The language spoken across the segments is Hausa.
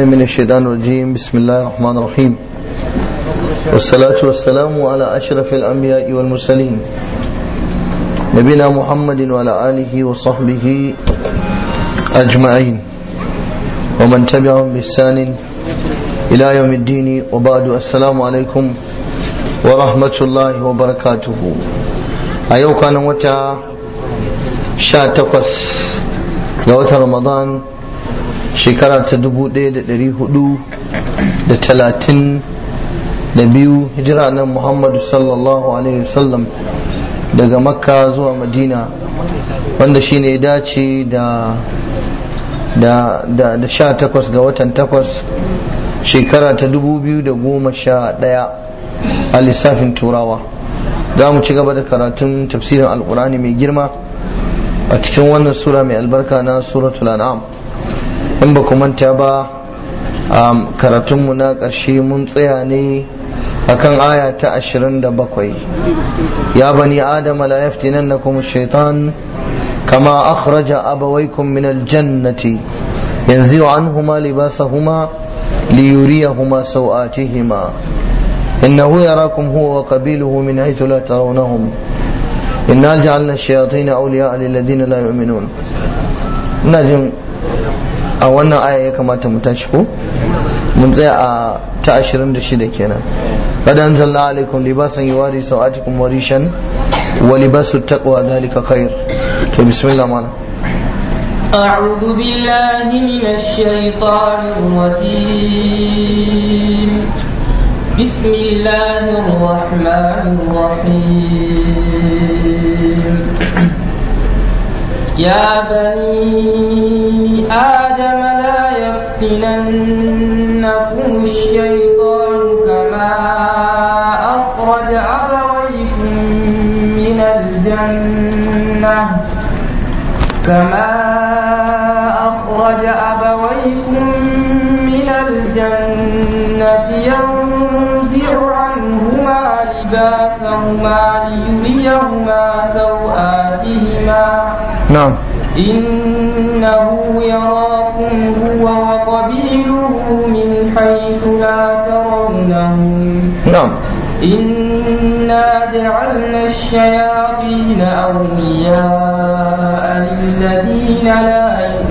من الشيطان الرجيم بسم الله الرحمن الرحيم والصلاة والسلام على أشرف الأنبياء والمرسلين نبينا محمد وعلى آله وصحبه أجمعين ومن تبعهم بإحسان إلى يوم الدين وبعد السلام عليكم ورحمة الله وبركاته أيوة كان متى شاتقس لوتر رمضان shekara ta dubu ɗaya da ɗari hudu da talatin da biyu hijira nan muhammadu sallallahu alaihi wasallam daga makka zuwa madina wanda shi ne dace da da da da sha takwas ga watan takwas shekara ta dubu biyu da goma sha ɗaya a lissafin turawa za mu ci gaba da karatun tafsirin alkurani mai girma a cikin wannan sura mai albarka na suratul an'am in ba ku manta ba karatunmu na ƙarshe mun tsaya ne akan aya ta ashirin da bakwai ya bani adama la yaftinannakum shaitan kama akhraja abawaykum min aljannati yanzu anhuma libasahuma liyuriyahuma sawatihima innahu yarakum huwa wa qabiluhu min haythu la tarawnahum inna ja'alna ash-shayatin awliya'a lil ladina la yu'minun ina jin a wannan aya ya kamata mu tashi ko mun tsaya a ta 26 kenan qad anzalna alaykum libasan yuwari sawatikum wa rishan wa libasu taqwa dhalika khair to bismillah mana أعوذ بالله من الشيطان الرجيم بسم الله الرحمن الرحيم يا بني آدم لا يفتننكم الشيطان كما أخرج أبويكم من الجنة كما أخرج أبويكم من الجنة ينزع عنهما لباسهما ليريهما سوآتهما na'am إنه يراكم هو وقبيله من حيث لا ترونهم na'am إنا جعلنا الشياطين أولياء للذين لا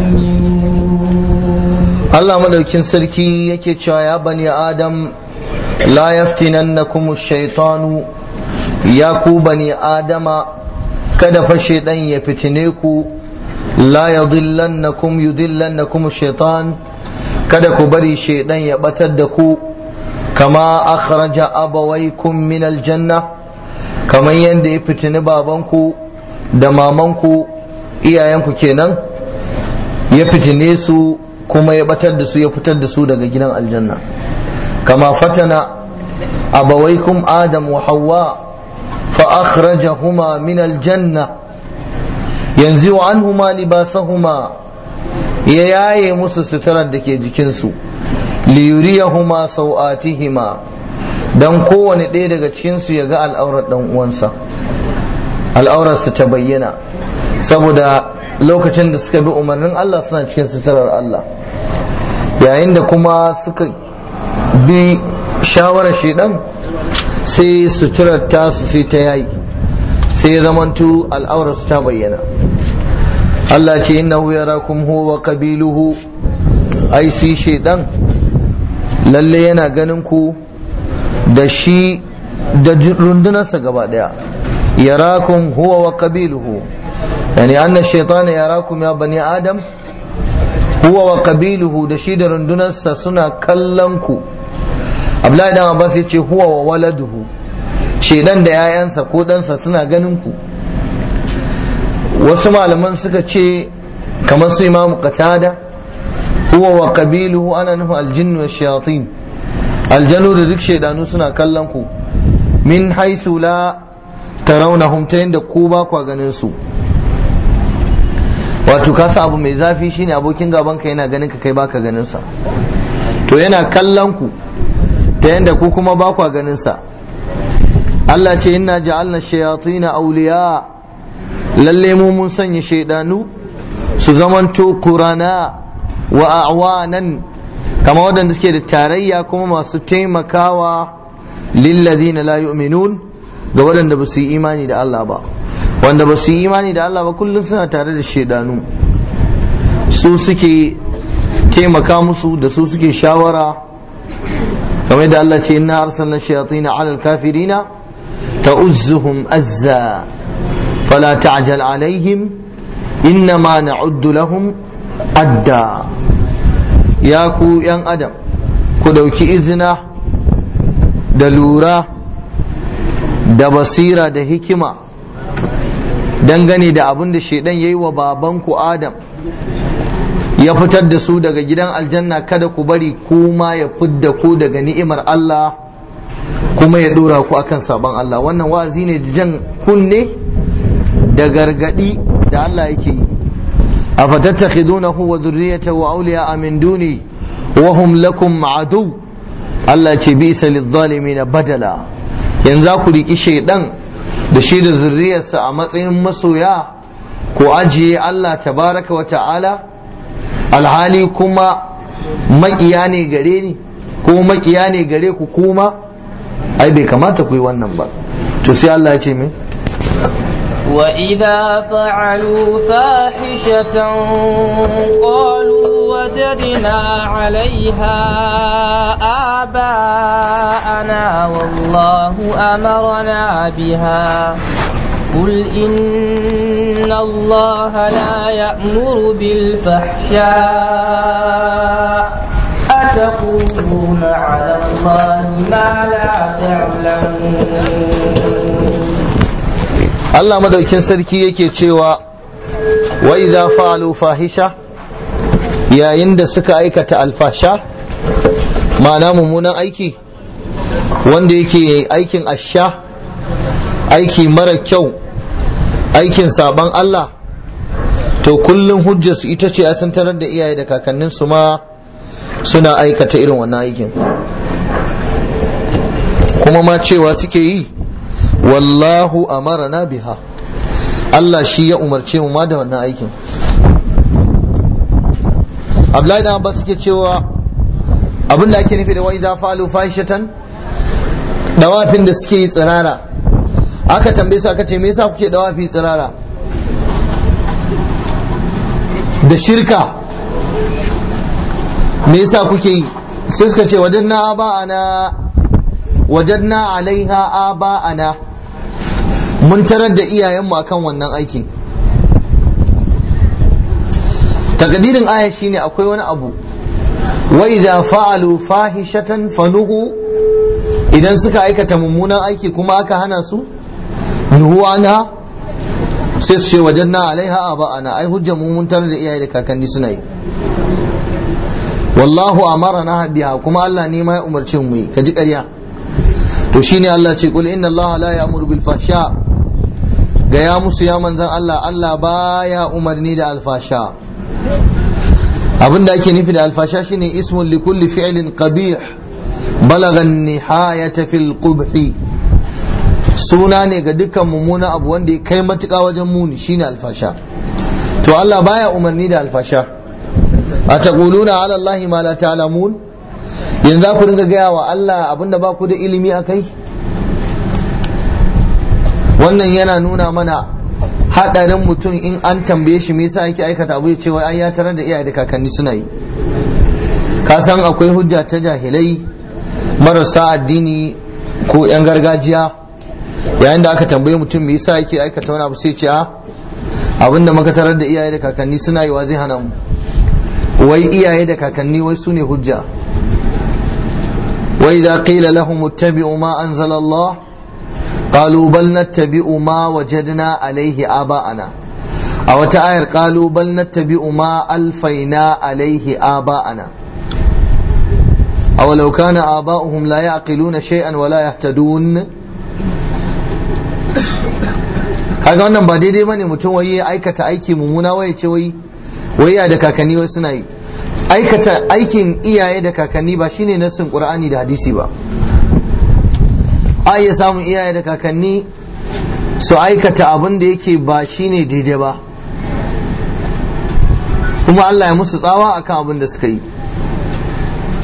يؤمنون Allah madaukin sarki yake cewa ya bani adam la yaftinannakum ash-shaytanu ya ku bani adama kada fa shaydan ya fitine ku la yudillannakum yudillannakum ash-shaytan kada ku bari shaydan ya batar da ku kama akhraja abawaykum min al-janna kamar yadda ya fitini babanku da mamanku iyayenku kenan ya fitine su kuma ya batar da su ya fitar da su daga gidan aljanna kama fatana abawaikum adam wa hawa fa akhrajahuma min aljanna yanzu anhuma libasahuma ya yaye musu suturar da ke jikinsu liyuriyahuma sau'atihima dan kowane ɗaya daga cikinsu ya ga al'aurar ɗan uwansa al'aurarsa ta bayyana saboda lokacin da suka bi umarnin Allah suna cikin suturar Allah yayin da kuma suka bi shawarar shaidan sai suturar tasu sai ta yayi sai ya zamantu al'aurarsu ta bayyana Allah ce innahu yarakum huwa wa qabiluhu ai si shaidan lalle yana ganin ku da shi da rundunarsa gaba daya yarakum huwa wa qabiluhu yani anna shaytana yarakum ya bani adam huwa wa qabiluhu da shi da rundunarsa suna kallon ku Abdullahi dan Abbas yace huwa wa waladuhu shedan da yayansa ko ɗansa suna ganin ku wasu malaman suka ce kamar su imamu qatada huwa wa qabiluhu ana nufin aljinnu wa shayatin aljanu da duk shaidanu suna kallon ku min haisu la tarawnahum ta yadda ku ba kwa ganin su wato ka abu mai zafi shine abokin gaban ka yana ganin ka kai baka ganin sa to yana kallon ku ta yadda ku kuma ba kwa ganin sa Allah ce inna ja'alna shayatin awliya lalle mu mun sanya shaidanu su zamanto qurana wa a'wanan kama waɗanda suke da tarayya kuma masu taimakawa lillazina la yu'minun ga waɗanda ba su yi imani da Allah ba wanda ba su yi imani da Allah ba kullum suna tare da shaidanu su suke taimaka musu da su suke shawara kamar da Allah ce inna arsalna shayatin ala alkafirina ta'uzzuhum azza fala ta'jal alaihim innama na'uddu lahum adda ya ku yan adam ku dauki izina da lura da basira da hikima dangane da abin da shaidan ya yi wa babanku adam ya fitar da su daga gidan aljanna kada ku bari kuma ya fidda ku daga ni'imar Allah kuma ya dora ku akan sabon Allah wannan wa'azi ne da jan kunne da gargadi da Allah yake yi afatattakhidunahu wa dhurriyyatahu awliya min duni wa hum lakum adu Allah ce bisa lidh badala yanzu ku riki shaidan da shi da zurriyarsa a matsayin masoya ko ajiye Allah tabaraka wa ta'ala alhali kuma makiya ne gare ni ko makiya ne gare ku kuma ai bai kamata ku yi wannan ba to sai Allah ya ce min وإذا فعلوا فاحشة قالوا وجدنا عليها آباءنا والله أمرنا بها قل إن الله لا يأمر بالفحشاء أتقولون على الله ما لا تعلمون Allah madaukin sarki yake cewa wa idza fa'alu fahisha yayin da suka aikata alfasha ma'ana mummunan aiki wanda yake aikin asha aiki mara kyau aikin saban Allah to kullum hujjarsu ita ce a sun tarar da iyaye da kakannin su ma suna aikata irin wannan aikin kuma ma cewa suke yi wallahu amarana biha Allah shi ya umarce mu ma da wannan aikin Abdullahi da Abbas suke cewa abin da ake nufi da wa idza falu fahishatan dawafin da suke yi tsirara aka tambaye su aka ce me yasa kuke dawafi tsirara da shirka me yasa kuke yi sai suka ce wajanna aba'ana wajadna alaiha aba'ana mun tarar da iyayenmu akan wannan aikin takadirin aya shine akwai wani abu wa idza fa'alu fahishatan fanuhu idan suka aikata mummunan aiki kuma aka hana su nuhu anha sai su ce wajanna alaiha aba'ana ai hujja mu mun tarar da iyaye da kakanni suna yi wallahu amarana biha kuma Allah ne ma ya umarce mu yi kaji ƙarya to shine Allah ce kul inna Allah la ya'muru bil fahsha ga ya musu ya manzan Allah Allah baya umarni da alfasha abinda ake nufi da alfasha shine ismun li kulli fi'lin qabih balagha nihayata fil qubhi suna ne ga dukkan mummuna abu wanda ya kai matuƙa wajen muni shine alfasha to Allah baya umarni da alfasha ataquluna ala Allah ma la ta'lamun yanzu ku ringa gaya wa Allah abinda ba ku da ilimi a kai wannan yana nuna mana haɗarin mutum in an tambaye shi me yasa yake aikata abu ya ce wai ai ya tarar da iyaye da kakanni suna yi ka san akwai hujja ta jahilai marasa addini ko yan gargajiya yayin da aka tambaye mutum me yasa yake aikata wani abu sai ce a abinda muka tarar da iyaye da kakanni suna yi wa zai hana mu wai iyaye da kakanni wai su ne hujja وإذا قيل لهم اتبعوا ما أنزل الله قالوا بل نتبع ما وجدنا عليه آباءنا أو تآير قالوا بل نتبع ما ألفينا عليه آباءنا أو لو كان آباؤهم لا يعقلون شيئا ولا يهتدون kaga wannan ba daidai bane mutum wai ya aikata aiki mummuna wai ce wai wai ya da kakanni wai suna yi aikata aikin iyaye da kakanni ba shine nassin qur'ani da hadisi ba a iya samun iyaye da kakanni su aikata abin da yake ba shine daidai ba kuma Allah ya musu tsawa akan abin da suka yi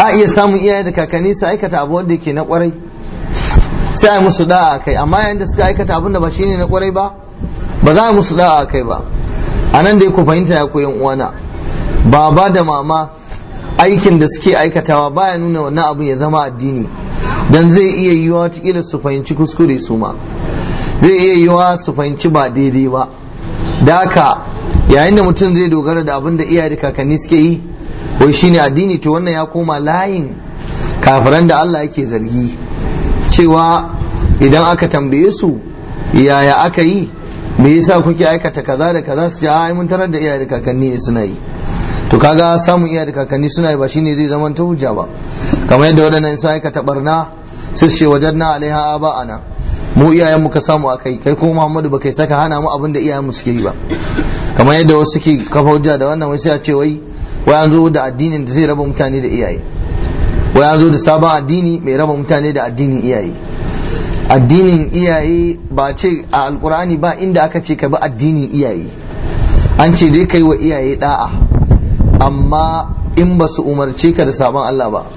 a iya samun iyaye da kakanni su aikata abu wanda yake na kwarai sai a musu da'a a kai amma yayin da suka aikata abin da ba shine na kwarai ba ba za a musu da'a a kai ba a nan dai ku fahimta ya koyan uwana baba da mama aikin da suke aikatawa baya nuna wannan abin ya zama addini dan zai iya yiwa watakila su fahimci kuskure su ma zai iya yiwa su fahimci ba daidai ba da haka yayin da mutum zai dogara da abin da iyaye da kakanni suke yi wai shine addini to wannan ya koma layin kafiran da Allah yake zargi cewa idan aka tambaye su yaya aka yi me yasa kuke aikata kaza da kaza su ce ai mun tarar da iyaye da kakanni ne suna yi to kaga samun iyaye da kakanni suna yi ba shine zai zama ta hujja ba kamar yadda waɗannan sun aikata barna sai su ce wajanna alaiha aba'ana mu iyayen mu ka samu akai kai ko Muhammadu ba kai saka hana mu abin da iyayen mu suke yi ba kamar yadda wasu suke kafa hujja da wannan wai sai a ce wai wai an zo da addinin da zai raba mutane da iyaye wai an zo da sabon addini mai raba mutane da addinin iyaye addinin iyaye ba ce a alkur'ani ba inda aka ce ka bi addinin iyaye an ce dai kai wa iyaye da'a amma in ba su umarce ka da sabon Allah ba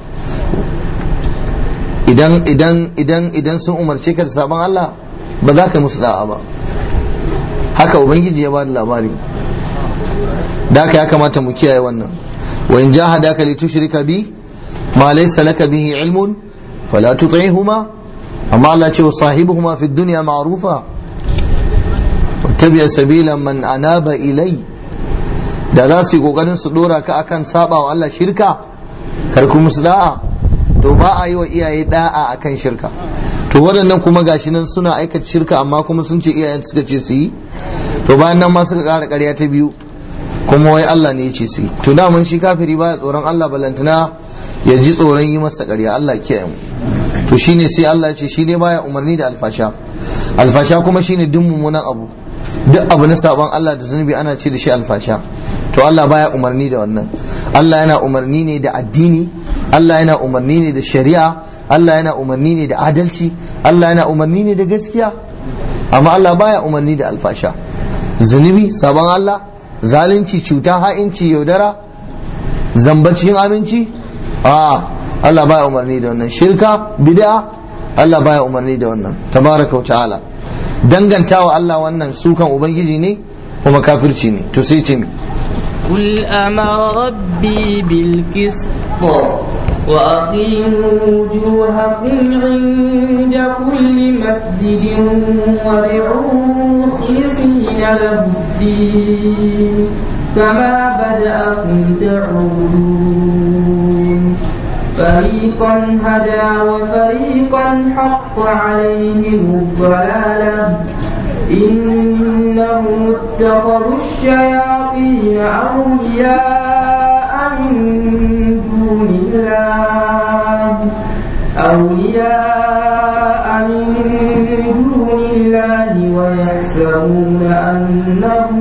idan idan idan idan sun umarce ka da sabon Allah ba za ka musu da'a ba haka ubangiji ya ba da labari da haka ya kamata mu kiyaye wannan wa in jahadaka li tushrika bi ma laysa laka bihi ilmun fala tuti'huma amma Allah ce wa sahibuhuma fi dunya ma'rufa wattabi sabila man anaba ilai da za su yi kokarin su dora ka akan saba wa Allah shirka kar ku musu da'a to ba a yi wa iyaye da'a akan shirka to waɗannan kuma gashi nan suna aikata shirka amma kuma sun ce iyayen suka ce su yi to bayan nan ma suka ƙara ƙarya ta biyu kuma wai Allah ne ya ce su yi to da mun shi kafiri baya tsoron Allah balantana ya ji tsoron yi masa ƙarya Allah kiyaye mu to shine sai Allah ya ce shi ne baya umarni da alfasha alfasha kuma shine duk mummunan abu duk abu na sabon Allah da zunubi ana ce da shi alfasha to Allah baya umarni da wannan Allah yana umarni ne da addini Allah yana umarni ne da shari'a Allah yana umarni ne da adalci Allah yana umarni ne da gaskiya amma Allah baya umarni da alfasha zunubi sabon Allah zalunci cuta ha'inci yaudara zambacin aminci a Allah baya umarni da wannan shirka bid'a Allah baya umarni da wannan tabaraka wa ta'ala dangantawa Allah wannan sukan ubangiji ne kuma kafirci ne to sai ce mi قل أمر ربي بالقسط وأقيموا وجوهكم عند كل مسجد وادعوه مخلصين له الدين كما بدأكم تعودون فريقا هدى وفريقا حق عليهم الضلالة إنهم اتخذوا الشياطين أولياء من دون الله أولياء من دون الله ويحسبون أنهم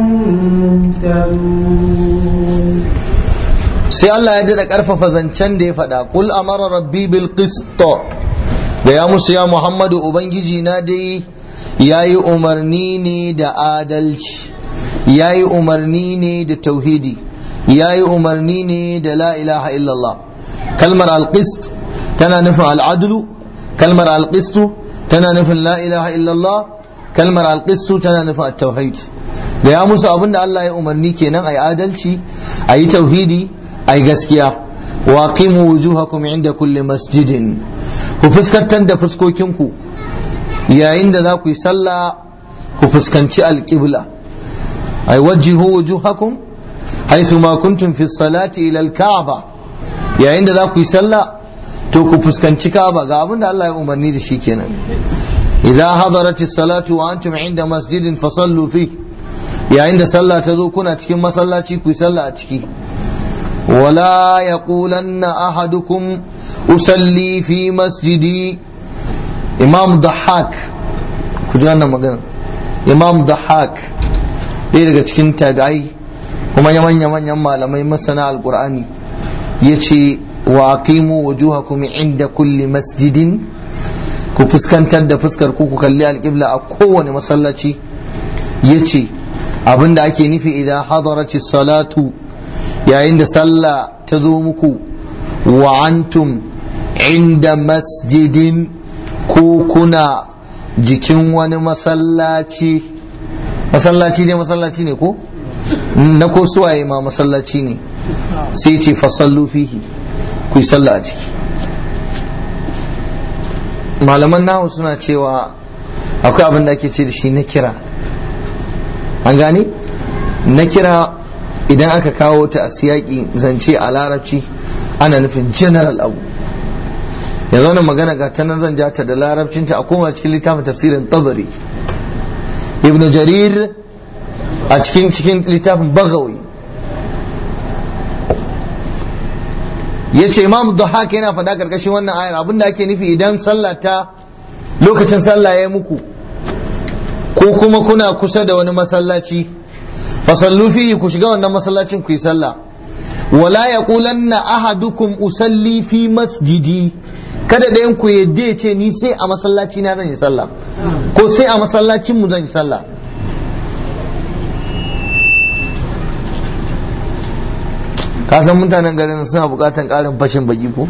مهتدون sai Allah ya daɗa ƙarfafa zancen da ya faɗa kul amara rabbi bil qist da ya musu ya Muhammadu ubangiji na dai yayi umarni ne da adalci yayi umarni ne da tauhidi yayi umarni ne da la ilaha illallah kalmar al qist tana nufin al adlu kalmar al qist tana nufin la ilaha illallah kalmar al qist tana nufin at tauhid da ya musu abinda Allah ya umarni kenan ayi adalci ayi tauhidi ai gaskiya wa qimu wujuhakum inda kulli masjidin ku fuskantar da fuskokinku yayin da za ku yi sallah ku fuskanci alqibla ai wajjihu wujuhakum haythu ma kuntum fi salati ila alka'ba yayin da za ku yi sallah to ku fuskanci ka'aba ga abin da Allah ya umarni da shi kenan idza hadarat as-salatu wa antum inda masjidin fasallu fi yayin da sallah ta zo kuna cikin masallaci ku yi sallah a ciki ولا يقولن أحدكم أصلي في مسجدي إمام ضحاك كجانا مغانا إمام ضحاك ɗaya daga cikin tabi'ai kuma yaman yaman yan malamai masana alqur'ani yace wa aqimu wujuhakum inda kulli masjidin ku fuskantar da fuskar ku ku kalli alqibla a kowane masallaci yace abinda ake nufi idan hadarati salatu yayin da sallah ta zo muku wa antum inda masjidin ko kuna jikin wani masallaci masallaci ne masallaci ne ko na ko suwaye ma masallaci ne sai ce fasallu fihi ku yi sallah a ciki malaman nahu suna cewa akwai abin da ake ce da shi na kira an gane na kira idan aka kawo ta a siyaki zance a larabci ana nufin general abu yanzu wannan magana ga ta nan zan ja ta da larabcinta a koma cikin littafin tafsirin tabari ibn jarir a cikin cikin littafin bagawi ya ce imam haka yana faɗa ƙarƙashin wannan ayar abinda ake nufi idan sallah ta lokacin sallah ya muku ko kuma kuna kusa da wani masallaci fasallu fihi ku shiga wannan masallacin ku yi sallah wala yaqulanna ahadukum usalli fi masjidi kada da ku yadda ya ce ni sai a masallaci na zan yi sallah ko sai a masallacin mu zan yi sallah ka san mutanen garin suna bukatan karin fashin baki ko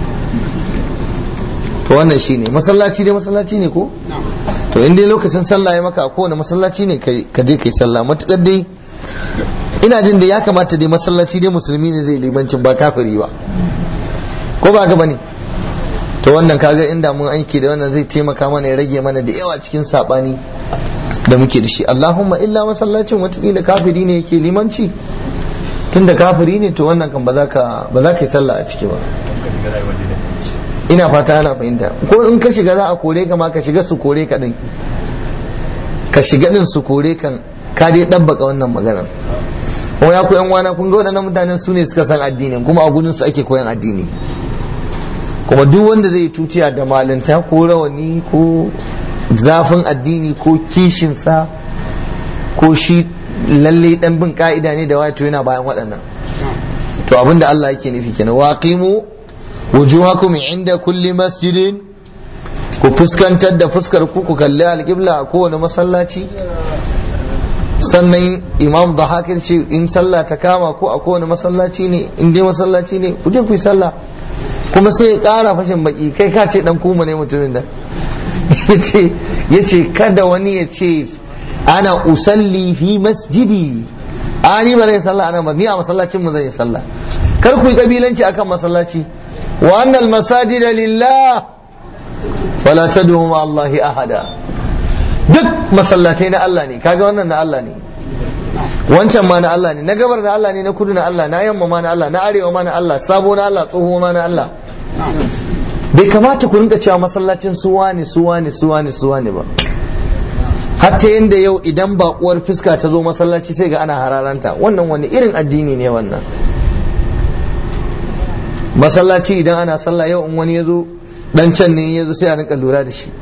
to wannan shine masallaci dai masallaci ne ko to in dai lokacin sallah ya maka a kowane masallaci ne ka je kai sallah matukar dai ina jin da ya kamata dai masallaci dai musulmi ne zai limancin ba kafiri ba ko ba ga bane to wannan kaga inda mun aiki da wannan zai taimaka mana ya rage mana da yawa cikin sabani da muke da shi Allahumma illa masallacin watakila kafiri ne yake limanci tunda kafiri ne to wannan kan ba za ka ba za ka yi sallah a ciki ba ina fata ana fahimta ko in ka shiga za a kore ka ma ka shiga su kore ka din ka shiga din su kore kan ka dai dabbaka wannan maganar kuma ya koyan wana kun ga waɗannan mutanen su ne suka san addinin kuma a gudun su ake koyan addini kuma duk wanda zai tuciya da malinta ko rawani ko zafin addini ko kishinsa ko shi lalle dan bin ka'ida ne da wato yana bayan waɗannan to abinda Allah yake nufi kenan waqimu wujuhakum inda kulli masjidin ku fuskantar da fuskar ku ku kalli alƙibla a kowane masallaci sannan imam da hakin ce in sallah ta kama ko a kowane masallaci ne in dai masallaci ne ku je ku yi sallah kuma sai ya ƙara fashin baki kai ka ce dan kuma ne mutumin da ya ce kada wani ya ce ana usalli fi masjidi a ni ba zai sallah ana ba ni a masallacin mu zan yi sallah kar ku yi kabilanci akan masallaci wa annal masajida lillah fala tad'u ma Allahi ahada duk masallatai na Allah ne kaga wannan na Allah ne wancan ma na Allah ne na gabar na Allah ne na kudu na Allah na yamma ma na Allah na arewa ma na Allah sabo na Allah tsoho ma na Allah bai kamata ku rinka cewa masallacin suwa ne suwa ne suwa ne suwa ne ba hatta yanda yau idan bakuwar fuska ta zo masallaci sai ga ana hararanta wannan wani irin addini ne wannan masallaci idan ana sallah yau in wani ya zo dan can ne ya zo sai a rinka lura da shi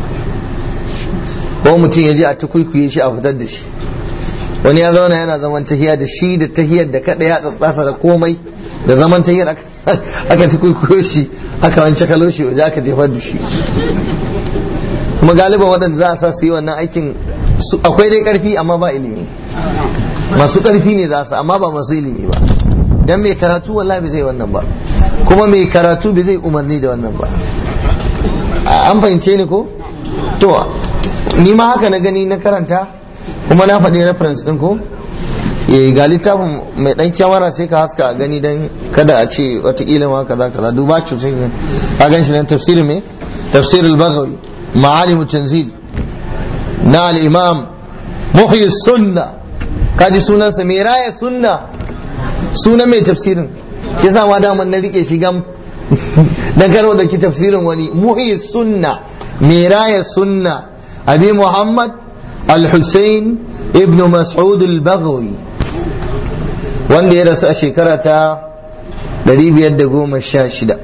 ko mutum ya je a tukuikuye shi a fitar da shi wani ya zauna yana zaman tahiya da shi da tahiyar da kada ya tsatsasa da komai da zaman tahiyar aka tukuikuyo shi aka wance kalo shi waje aka jefar da shi kuma galiban waɗanda za a sa su yi wannan aikin akwai dai ƙarfi amma ba ilimi masu ƙarfi ne za su amma ba masu ilimi ba dan mai karatu wallahi bai zai wannan ba kuma mai karatu bai zai umarni da wannan ba an fahimce ni ko to ni ma haka na gani na karanta kuma na faɗi reference ɗin ko ga littafin mai ɗan kyamara sai ka haska a gani dan kada a ce watakila ma kaza kaza duba shi sai ka gan shi nan tafsirin me tafsir al-baghawi ma'alim tanzil na al-imam muhyi sunna kaji sunansa mai raya sunna sunan mai tafsirin shi yasa ma daman na rike shi gam dan karo da ki tafsirin wani muhyi sunna mai raya sunna abi muhammad al-husayn ibn mas'ud al-baghawi wanda ya rasu a shekara ta 516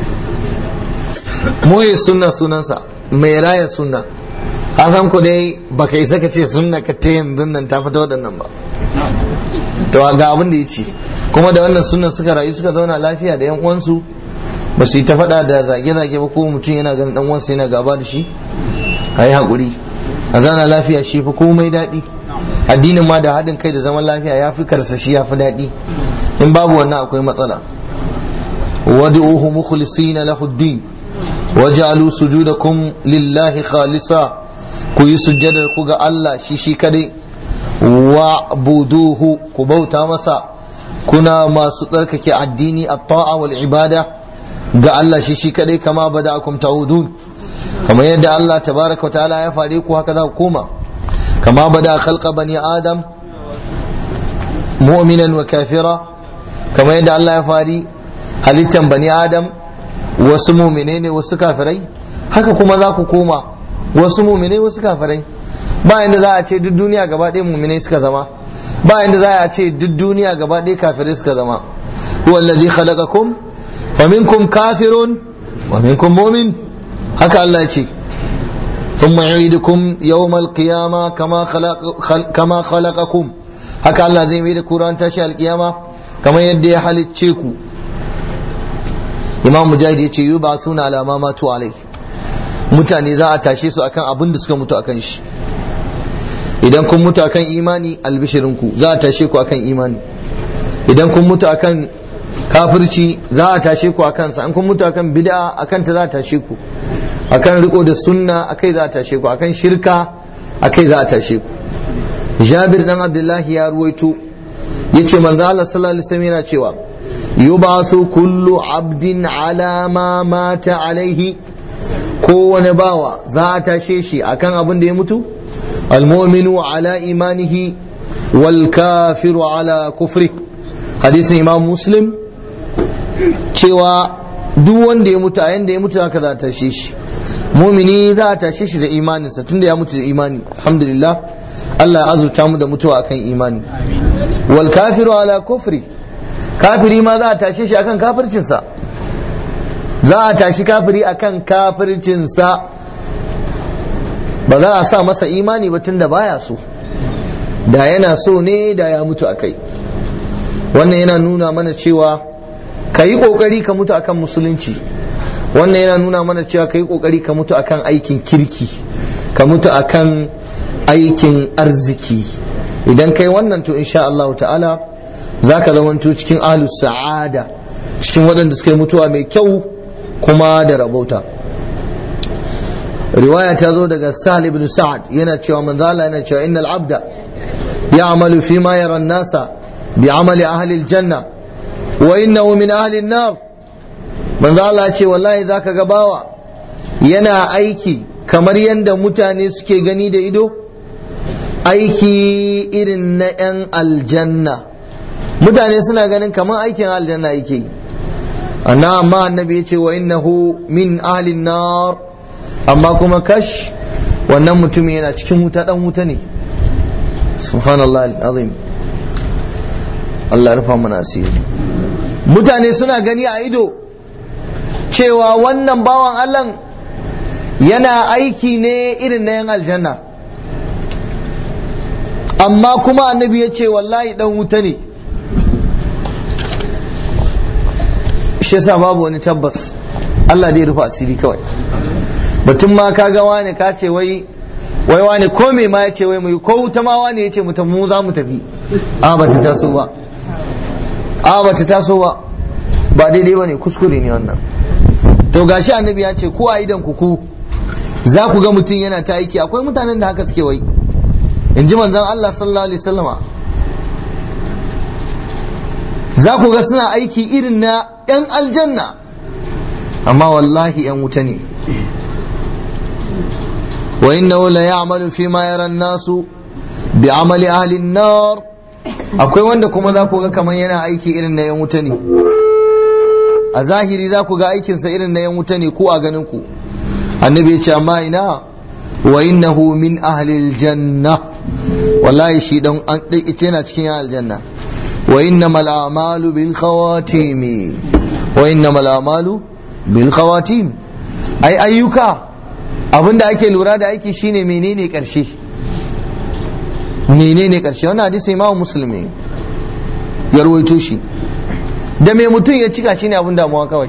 muhyi sunna sunansa mai raya sunna a san ku dai baka isa ka ce sunna ka ta yanzu nan ta fita waɗannan ba to ga abin da ya ce kuma da wannan sunan suka rayu suka zauna lafiya da yan uwansu ba su yi ta faɗa da zage-zage ba ko mutum yana ganin dan uwansa yana gaba da shi a yi haƙuri a zana lafiya shi fi komai daɗi addinin ma da haɗin kai da zaman lafiya ya fi karsa shi ya fi daɗi in babu wannan akwai matsala wad'uhu mukhlisina lahu ad-din waj'alu sujudakum lillahi khalisa ku yi sujjadar ku ga Allah shi shi kadai wa'buduhu ku bauta masa kuna masu tsarkake addini at-ta'a wal ibada ga Allah shi shi kadai kama bada'akum ta'udun kamar yadda Allah tabaraka wa ta'ala ya fare ku haka za ku koma kama bada khalqa bani adam mu'minan wa kafira kamar yadda Allah ya fari halittan bani adam wasu mu'mine ne wasu kafirai haka kuma za ku koma wasu mu'mine wasu kafirai ba yanda za a ce duk duniya gaba ɗaya mu'mine suka zama ba yanda za a ce duk duniya gaba ɗaya kafirai suka zama huwa allazi khalaqakum fa minkum kafirun wa minkum mu'min haka Allah ya ce ثم يعيدكم يوم القيامة كما خلق كما خلقكم haka Allah zai mai da Quran tashi alkiyama kamar yadda ya halicce ku Imam Mujahid ya ce yi ba suna alama matu alai mutane za a tashe su akan abin da suka mutu akan shi idan kun mutu akan imani albishirinku za a tashe ku akan imani idan kun mutu akan kafirci za a tashe ku akan sa an kun mutu akan bid'a akan ta za a tashe ku akan riko da sunna akai za a tashe ku akan shirka akai za a tashe ku Jabir dan Abdullahi ya ruwaito yace manzo Allah sallallahu alaihi wasallam yana cewa yubasu kullu abdin ala ma mata alaihi kowane bawa za a tashe shi akan abin da ya mutu almu'minu ala imanihi wal kafiru ala kufri hadisin imam muslim cewa duk wanda ya mutu a yanda ya mutu haka za a tashe shi mumini za a tashe shi da imaninsa tunda ya mutu da imani alhamdulillah Allah ya azurta mu da mutuwa akan imani wal kafiru ala kufri kafiri ma za a tashe shi akan kafircinsa za a tashi kafiri akan kafircinsa ba za a sa masa imani ba tunda baya so da yana so ne da ya mutu akai wannan yana nuna mana cewa ka yi ƙoƙari ka mutu akan musulunci wannan yana nuna mana cewa ka yi ƙoƙari ka mutu akan aikin kirki ka mutu akan aikin arziki idan kai wannan to insha Allah ta'ala za ka zamanto cikin ahlus sa'ada cikin waɗanda suka yi mutuwa mai kyau kuma da rabauta riwaya ta zo daga sahal ibn sa'ad yana cewa manzala yana cewa innal abda ya'malu fi ma yara nasa bi amali ahli aljanna wa innahu min ahli an-nar manzo Allah ce wallahi zaka ga bawa yana aiki kamar yadda mutane suke gani da ido aiki irin na 'yan aljanna mutane suna ganin kamar aikin aljanna yake yi anna amma annabi ya ce wa innahu min ahlin nar amma kuma kash wannan mutum yana cikin wuta dan wuta ne subhanallah azim Allah ya rufa mana asiri mutane suna gani a ido cewa wannan bawan Allah yana aiki ne irin na yan aljanna amma kuma annabi ya ce wallahi dan wuta ne shi yasa babu wani tabbas Allah dai rufa asiri kawai batun ma ka ga wani ka ce wai wai wani ko me ma ya ce wai mu ko wuta ma wani ya ce mu mu za mu tafi a ba ta taso ba a ba ta taso ba ba daidai ba ne kuskure ne wannan to gashi annabi ya ce ko a idan ku ku za ku ga mutum yana ta aiki akwai mutanen da haka suke wai in ji manzon Allah sallallahu alaihi wasallama za ku ga suna aiki irin na 'yan aljanna amma wallahi 'yan wuta ne wa innahu la ya'malu fi ma yara nasu bi amali ahli nar akwai wanda kuma za ku ga kamar yana aiki irin na 'yan wuta ne a zahiri za ku ga aikinsa irin na 'yan wuta ne ko a ganin ku annabi ya ce amma ina wa innahu min ahli janna wallahi shi dan an ita yana cikin aljanna wa innamal a'malu bil khawatim wa innamal a'malu bil khawatim ai ayyuka abinda ake lura da aiki shine menene karshe menene karshe wannan hadisi imamu muslimi ya rawaito shi da me mutum ya cika shine abin damuwa kawai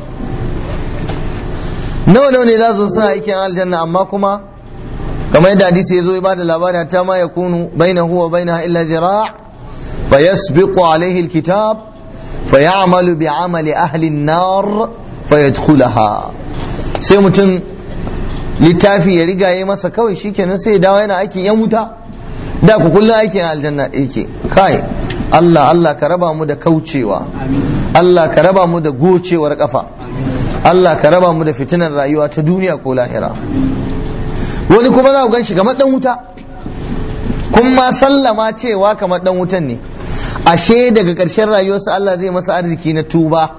nawa nawa ne za su suna aikin aljanna amma kuma kamar yadda hadisi ya zo ya bada labari ta ma ya kunu baina huwa baina illa zira fa yasbiqu alaihi alkitab fa ya'malu bi amali ahli an-nar fa yadkhulaha sai mutum littafi ya riga ya masa kawai shikenan sai ya dawo yana aikin yan wuta da ku kullum aikin aljanna yake kai Allah Allah ka raba mu da kaucewa Allah ka raba mu da gocewar kafa Allah ka raba mu da fitinar rayuwa ta duniya ko lahira wani kuma za ku gan shi kamar dan wuta kun ma sallama cewa kamar dan wutan ne ashe daga ƙarshen rayuwarsa Allah zai masa arziki na tuba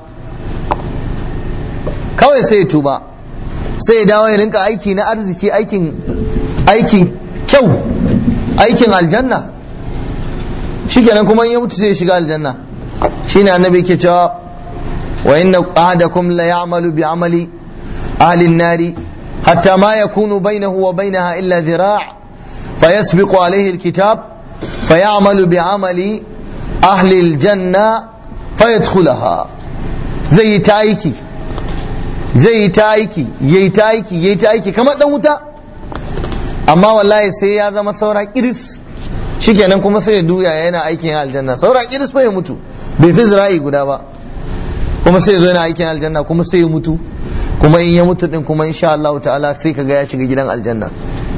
kawai sai ya tuba sai ya dawo ya rinka aiki na arziki aikin aikin kyau aikin aljanna shikenan kuma in ya mutu sai ya shiga aljanna shine annabi ke cewa wa inna ahadakum la ya'malu bi amali ahli an-nari hatta ma yakunu bainahu wa bainaha illa dhira' فيسبق عليه الكتاب فيعمل بعمل أهل الجنة فيدخلها زي تايكي زي تايكي يي تايكي يي تايكي كما دموتا amma wallahi sai ya zama saura kiris shikenan kuma sai ya duya yana aikin aljanna saura kiris fa ya mutu bai fi zira'i guda ba kuma sai ya zo yana aikin aljanna kuma sai ya mutu kuma in ya mutu din kuma insha Allah ta'ala sai kaga ya shiga gidan aljanna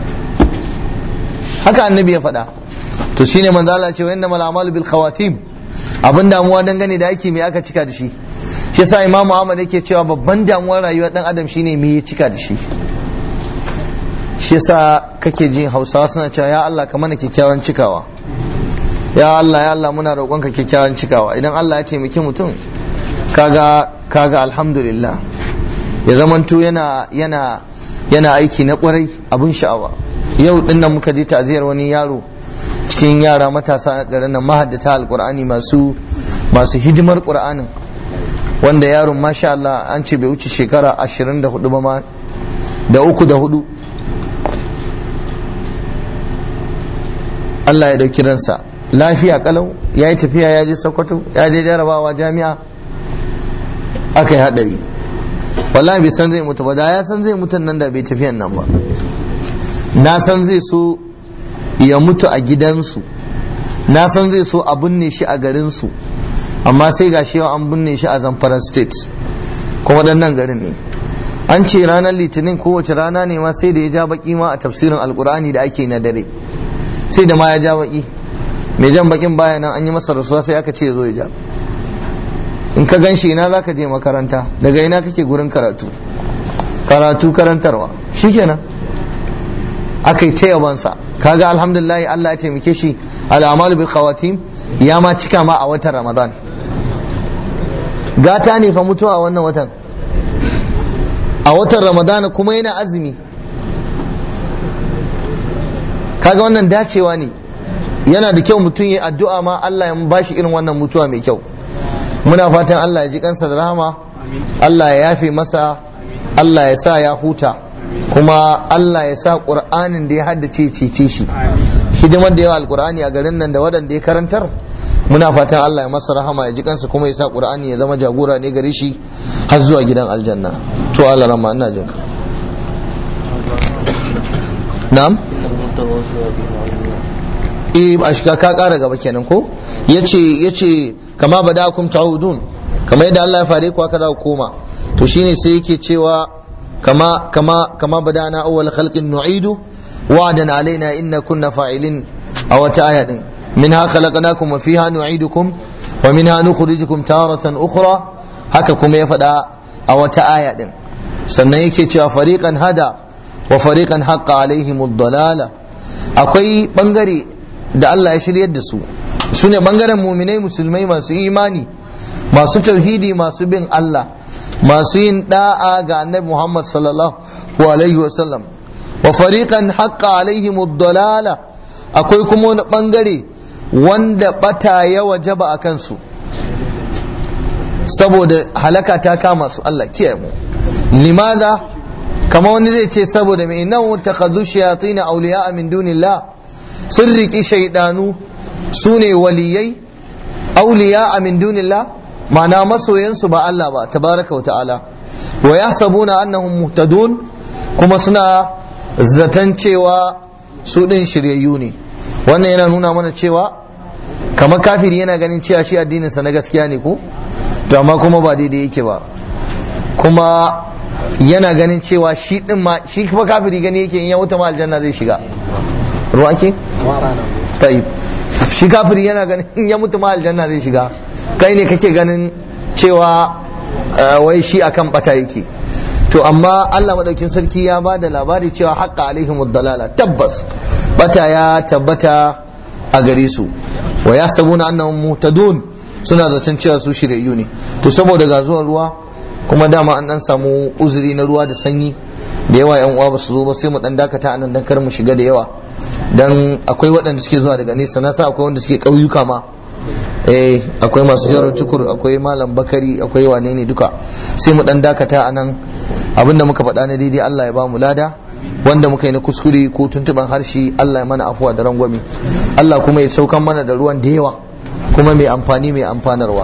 haka annabi ya faɗa to shine manzo Allah ce wa innamal a'malu bil khawatim abin damuwa dangane da aiki me aka cika da shi shi yasa Imam Muhammad yake cewa babban damuwar rayuwar dan adam shine me ya cika da shi shi yasa kake jin Hausawa suna cewa ya Allah ka mana kyakkyawan cikawa ya Allah ya Allah muna roƙonka kyakkyawan cikawa idan Allah ya taimaki mutum kaga kaga alhamdulillah ya zamanto yana yana yana aiki na kwarai abun sha'awa yau din nan muka je ta'aziyar wani yaro cikin yara matasa a garin nan mahaddata alqur'ani masu masu hidimar qur'anin wanda yaron masha Allah an ce bai wuce shekara 24 ba ma da uku da hudu Allah ya dauki ransa lafiya kalau ya yi tafiya ya je Sokoto ya je jarabawa jami'a aka yi hadari wallahi bai san zai mutu ba da ya san zai mutu nan da bai tafiyan nan ba na san zai so ya mutu a gidansu na san zai so a binne shi a garinsu amma sai ga shi yau an binne shi a zamfara state kuma nan garin ne an ce ranar litinin kowace rana ne ma sai da ya ja baki ma a tafsirin alkur'ani da ake na dare sai da ma ya ja baki mai jan bakin baya nan an yi masa rasuwa sai aka ce ya zo ya ja in ka gan shi ina za ka je makaranta daga ina kake gurin karatu karatu karantarwa shikenan aka yi ta yabansa kaga alhamdulillah Allah ya taimake shi al'amalu bil khawatim ya ma cika ma a watan ramadan gata ne fa mutuwa a wannan watan a watan ramadan kuma yana azumi kaga wannan dacewa ne yana da kyau mutum ya addu'a ma Allah ya bashi irin wannan mutuwa mai kyau muna fatan Allah ya ji kansa da rahama Allah ya yafe masa Allah ya sa ya huta kuma Allah ya sa ƙur'anin da ya haddace cece shi hidimar da yawa alƙur'ani a garin nan da waɗanda ya karantar muna fatan Allah ya masa rahama ya ji kansa kuma ya sa ƙur'ani ya zama jagora ne gare shi har zuwa gidan aljanna to Allah rama ina jin na'am eh a shiga ka ƙara gaba kenan ko yace yace kama badakum ta'udun kamar yadda Allah ya fare ku haka za ku koma to shine sai yake cewa كما كما كما بدأنا أول خلق نعيد وعدا علينا إن كنا فاعلين أو تآية منها خلقناكم وفيها نعيدكم ومنها نخرجكم تارة أخرى هككم يفدا أو تآية سنيك فريقا هدى وفريقا حق عليهم الضلالة akwai bangare da Allah ya shiryar da su su ne bangaren muminai musulmai masu imani masu tauhidi masu bin Allah masu yin da'a ga annabi Muhammad sallallahu alaihi wasallam wa fariqan haqqa alaihim ad-dalala akwai kuma wani bangare wanda bata ya wajaba a kansu saboda halaka ta kama su Allah kiyaye mu limaza kama wani zai ce saboda mai nan takhadhu shayatin awliya min dunillah sun riki shaydanu sune waliyai awliya min dunillah ma'ana masoyansu ba Allah ba tabaraka wa ta'ala wa yahsabuna annahum muhtadun kuma suna zaton cewa su din shiryayyu ne wannan yana nuna mana cewa kamar kafiri yana ganin cewa shi addininsa na gaskiya ne ko to amma kuma ba daidai yake ba kuma yana ganin cewa shi din ma shi kuma kafiri gani yake in ya wuta ma aljanna zai shiga ruwa ke tayyib shi kafiri yana ganin in ya mutu ma aljanna zai shiga kai ne kake ganin cewa wai shi akan bata yake to amma Allah madaukin sarki ya ba da labari cewa haqqa alaihim dalala tabbas bata ya tabbata a gare su wa yasabuna annahum muhtadun suna zaton cewa su shiryayyu ne to saboda ga zuwan ruwa kuma dama an dan samu uzuri na ruwa da sanyi da yawa yan uwa ba su zo ba sai mu dan dakata anan dan kar mu shiga da yawa dan akwai waɗanda suke zuwa daga nesa na sa akwai wanda suke ƙauyuka ma eh akwai masu jarar tukur akwai malam bakari akwai wane ne duka sai mu dan dakata anan abinda muka faɗa na daidai Allah ya ba mu lada wanda muka yi na kuskure ko tuntuban harshe Allah ya mana afuwa da rangwame Allah kuma ya saukan mana da ruwan da yawa kuma mai amfani mai amfanarwa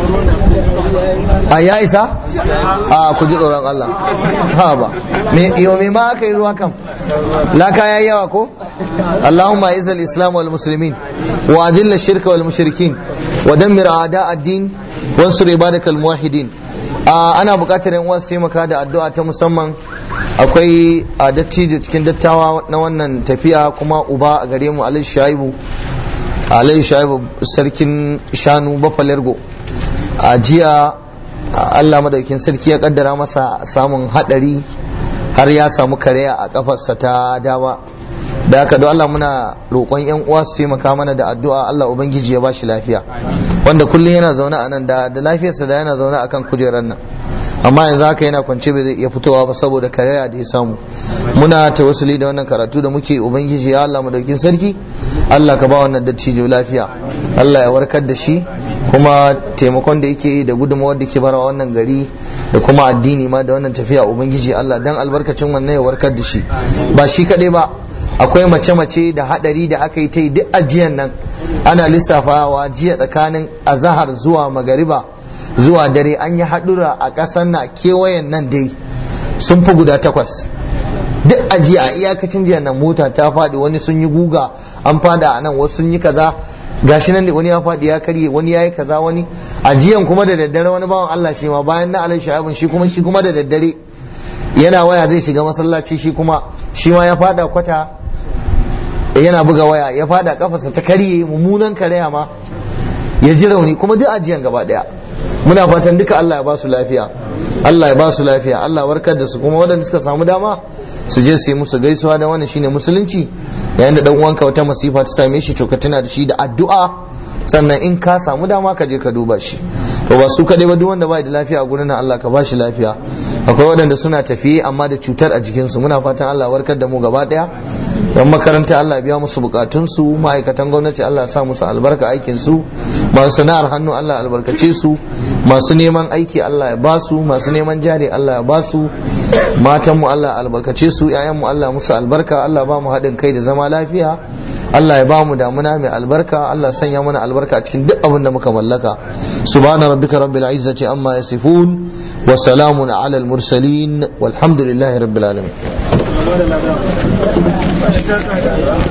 a ya isa a ku ji tsoron Allah ha ba me yo me ma aka yi ruwa kam laka yayi yawa ko Allahumma izal islam wal muslimin wa adilla shirka wal mushrikin wa dammir a'da ad-din wansur ibadakal muwahhidin ana buƙatar yan uwan su maka da addu'a ta musamman akwai a dattijo cikin dattawa na wannan tafiya kuma uba a gare mu alai shaibu alai shaibu sarkin shanu bafalergo a jiya Allah madaukin sarki ya kaddara masa samun hadari har ya samu kareya a kafarsa ta dama da haka don Allah muna roƙon yan uwa su taimaka mana da addu'a Allah ubangiji ya bashi lafiya wanda kullum yana zaune a nan da da lafiyarsa da yana zaune akan kujerar nan amma yanzu haka yana kwance bai zai iya fitowa ba saboda kareya da ya samu muna tawassuli da wannan karatu da muke ubangiji ya Allah madaukin sarki Allah ka ba wannan dattijo lafiya Allah ya warkar da shi kuma taimakon da yake yi da gudunmawar da ke bara wannan gari da kuma addini ma da wannan tafiya ubangiji Allah dan albarkacin wannan ya warkar da shi ba shi kadai ba akwai mace-mace da hadari da aka yi ta yi duk ajiyan nan ana lissafawa jiya tsakanin azahar zuwa magariba zuwa dare an yi haɗura a ƙasar na kewayen nan dai sun fi guda takwas duk ajiya a iyakacin jiya nan mota ta faɗi wani sun yi guga an fada a nan wasu sun yi kaza gashi nan da wani ya faɗi ya karye wani ya yi kaza wani ajiyan kuma da daddare wani bawan Allah shi ma bayan na alai sha'abin shi kuma shi kuma da daddare yana waya zai shiga masallaci shi kuma shi ma ya fada kwata yana buga waya ya fada kafarsa ta karye mummunan karaya ma ya ji rauni kuma duk ajiyan gaba daya muna fatan duka Allah ya ba su lafiya Allah ya ba su lafiya Allah warkar da su kuma waɗanda suka samu dama su je su yi musu gaisuwa da wannan shine musulunci yayin da dan uwanka wata masifa ta same shi to ka tuna da shi da addu'a sannan in ka samu dama ka je ka duba shi to ba su kadai ba duk wanda bai da lafiya a gurin nan Allah ka ba shi lafiya akwai waɗanda suna tafiye amma da cutar a jikinsu muna fatan Allah warkar da mu gaba daya yan makaranta Allah biya musu bukatunsu ma'aikatan gwamnati Allah sa musu albarka aikin su masu sana'ar hannu Allah albarkace su masu neman aiki Allah ya ba su masu neman jari Allah ya ba su matan mu Allah albarkace su ƴaƴan mu Allah musu albarka Allah ba mu haɗin kai da zama lafiya Allah ya ba mu damuna mai albarka Allah sanya mana albarka a cikin duk abin da muka mallaka subhana rabbika rabbil izzati amma yasifun wa salamun ala al mursalin walhamdulillahi rabbil alamin